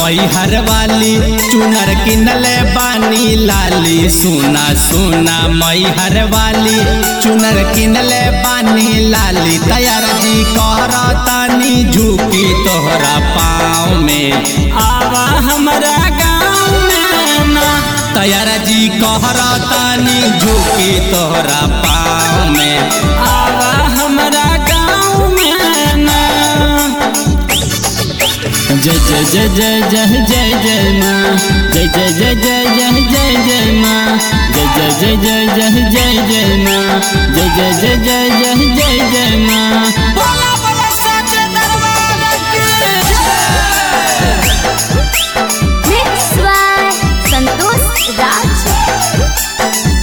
मैहर वाली चुनर किनले बानी लाली सुना सुना मैहर वाली चुनर किनले बानी लाली तैयार जी कहरतानी झुकी तोहरा पाँव में आवा हमरा गाँव में ना तैयार जी कहरतानी झुकी तोहरा पाँव में आवा हमरा गाँव में ना जय जय जय जय जय जय जय माँ जय जय जय जय जय जय जय माँ जय जय जय जय जय जय जय माँ जय जय जय जय जय जय जय माँ बोला बोला सच्चे दरबार की Mix by Santosh Raj.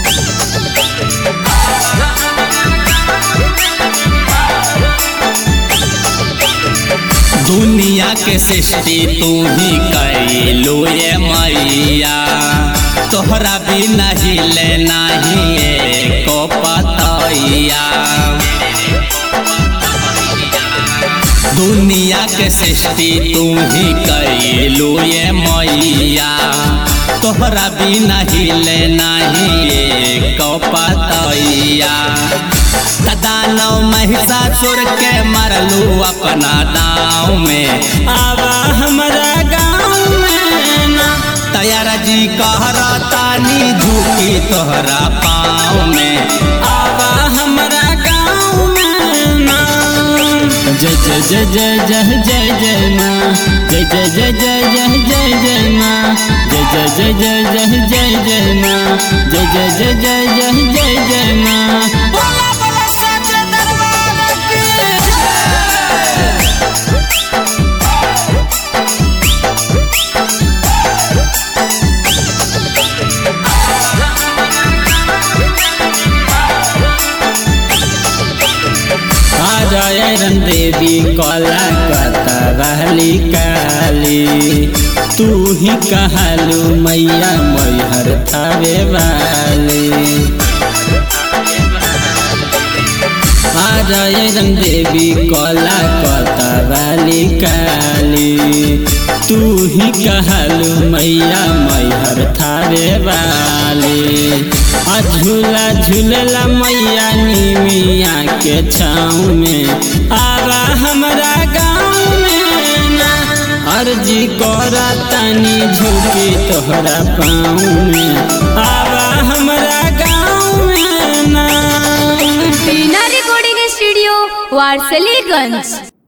दुनिया के सृष्टि तू ही कैलू ये मैया तोहरा भी नहीं ले नहीं को पतैया दुनिया के सृष्टि तू ही कैलू ये मैया तोहरा भी नहीं ले नहीं को पतैया दानव महिषासुर के मरलू अपना दाँव में आवा हमरा गाँव में ना तैयार जी कहरतानी झुकी तोहरा पाँव में आवा हमरा गाँव में ना जय जय जय जय जय जय जय माँ जय जय जय जय जय जय जय माँ जय जय जय जय जय जय जय माँ जय जय जय जय जय जय जय माँ बोला बोला सच्चे दरबार की जयरन देवी कला कतवाली काली तू ही कहलू मैया मैहर थावे वाली जयरन देवी कला कतवाली काली तू ही कहलू मैया मैहर थावे वाली आ झूला झूलला मैया निमिया के छाँव में आवा हमरा गाँव में ना अर्जी करा तनी झुकी तोहरा पाँव में आवा हमरा गाँव में ना Tina Recording Studio, Warsaliganj.